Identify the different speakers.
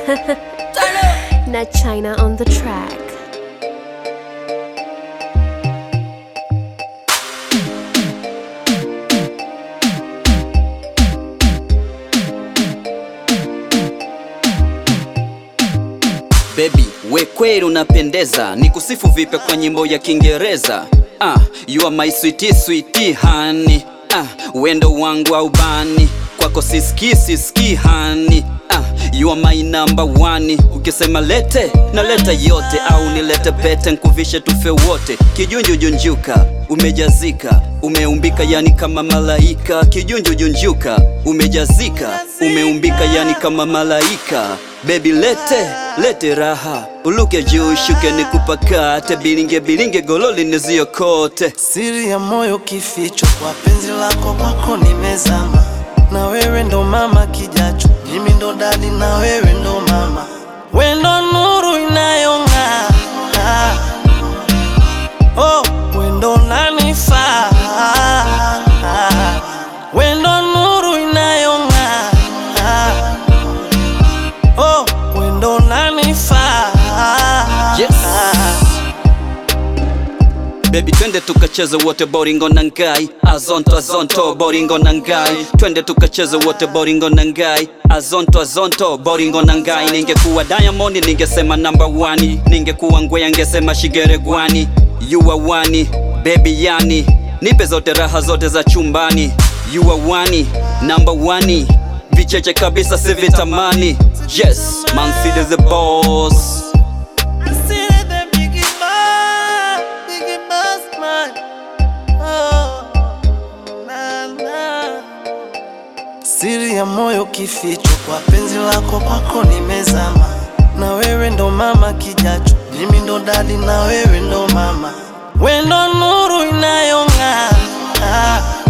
Speaker 1: Not China on the track.
Speaker 2: Baby, we kweli unapendeza, ni kusifu vipe kwa nyimbo ya Kiingereza. Ah, you are my sweetie sweetie honey. Ah, wendo wangu au bani kwako siski siski hani. Ah, you are my number one. Ukisema lete na leta yote, au nilete pete nkuvishe tufe wote. Kijunjujunjuka umejazika, umeumbika yani kama malaika. Kijunjujunjuka umejazika, umeumbika yani kama malaika. Baby lete lete raha, uluke juu shuke nikupakate, bilinge bilinge gololi niziokote.
Speaker 3: Siri ya moyo kificho, kwa penzi lako kwako nimezama, na wewe ndo mama kijacho, mimi ndo dadi na wewe ndo mama, we ndo nuru inayong'aa, oh, we ndo nanifaa, we ndo nuru inayong'aa, oh, we ndo nanifaa,
Speaker 2: Yes. Baby twende tukacheze wote boringo na ngai azonto azonto boringo na ngai twende tukacheze wote boringo na ngai azonto azonto boringo na ngai ningekuwa Diamond ningesema number one ningekuwa ngwea ngesema shigere gwani you are one baby yani nipe zote raha zote za chumbani you are one number one vicheche kabisa sivitamani yes man City the boss
Speaker 3: See the biggie boss, biggie boss man. Oh, na, na. Siri ya moyo kificho, kwa penzi lako kwako nimezama, na wewe ndo mama kijacho, mimi ndo dadi na wewe ndo mama, we ndo nuru inayong'aa